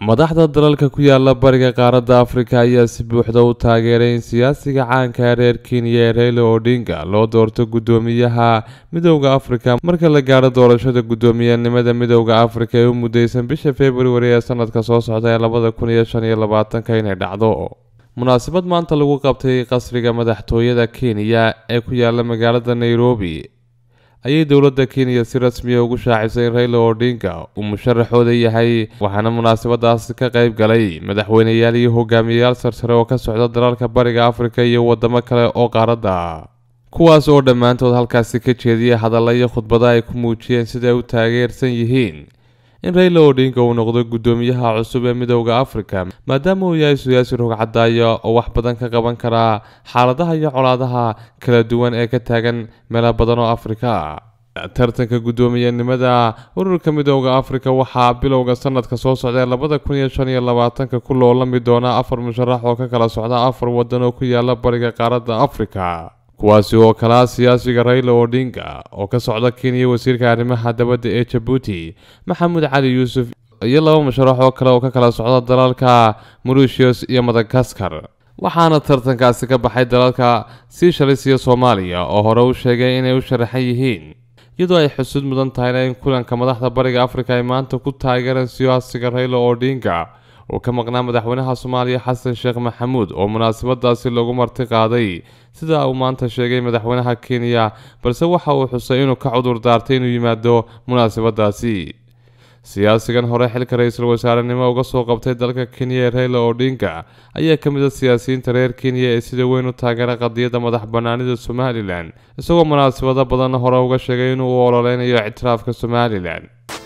madaxda dalalka ku yaala bariga qaaradda afrika ayaa si buuxda u taageeray in siyaasiga caanka reer kenya ee reyla odinga loo doorto guddoomiyaha midowda afrika marka la gaadho doorashada guddoomiyenimada midowda afrika ee u mudeysan bisha februari ee sanadka soo socda ee labada kun iyo shan iyo labaatanka inay dhacdo munaasabad maanta lagu qabtay qasriga madaxtooyada kenya ee ku yaala magaalada nairobi ayay dowladda kenya si rasmiya ugu shaacisay in reyla odinga uu musharaxooda yahay waxaana munaasabadaasi ka qayb galay madaxweyneyaal iyo hogaamiyeyaal sarsare oo ka socda dalalka bariga afrika iyo wadamo kale oo qaaradda kuwaas oo dhammaantood halkaasi ka jeediyay hadalla iyo khudbado ay ku muujiyeen sida ay u taageersan yihiin in reyla odinga uu noqdo guddoomiyaha cusub ee midowda afrika maadaama uu yahay siyaasi rogcadaayo oo wax badan ka qaban karaa xaaladaha iyo colaadaha kala duwan ee ka taagan meelo badan oo afrika ah tartanka guddoomiyenimada ururka midowda afrika waxaa bilowga sanadka soo socda ee labada kun iyo shan iyo labaatanka ku loolami doona afar musharax oo ka kala socda afar wadan oo ku yaala bariga qaaradda afrika kuwaasi oo kalaa siyaasiga reyla odinga oo ka socda kenya wasiirka arrimaha dabadda ee jabuuti maxamuud cali yuusuf iyo laba musharax oo kale oo ka kala socda dalalka mauritius iyo madagaskar waxaana tartankaasi ka baxay dalalka siishalis iyo soomaaliya oo hore u sheegay inay u sharaxan yihiin iyadoo ay xusuud mudan tahayna in kulanka madaxda bariga afrika ay maanta ku taageereen siyaasiga reyla odinga oo ka maqnaa madaxweynaha soomaaliya xasan sheekh maxamuud oo munaasabadaasi lagu marti qaaday sida uu maanta sheegay madaxweynaha kenya balse waxa uu xusay inuu ka cudur daartay inuu yimaado munaasabadaasi siyaasigan hore xilka ra-iisul wasaarenimo uga soo qabtay dalka kenya ee reyla odinga ayaa ka mid a siyaasiyiinta reer kenya ee sida weyn u taageera qadiyadda madax banaanida somalilan isagoo munaasabado badan hore uga sheegay inuu u ololeynayo ictiraafka somalilan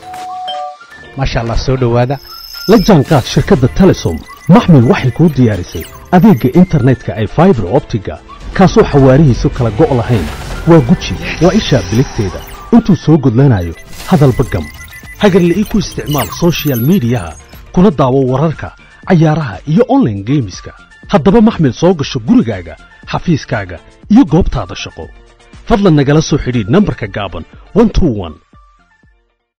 maasha allah soo dhowaada la jaanqaad shirkadda telesom maxmil waxay kuu diyaarisay adeegga internetka ay faibar optiga kaasoo xawaarihiisu kala go' lahayn waa guji waa ishaa biligteeda intuu soo gudlanayo hadalba gam hagarle ii ku isticmaal sochial midiyaha kuna daawo wararka cayaaraha iyo onlaine geemiska haddaba maxmil soo gasho gurigaaga xafiiskaaga iyo goobtaada shaqo fadlan nagala soo xidhiidh nambarka gaaban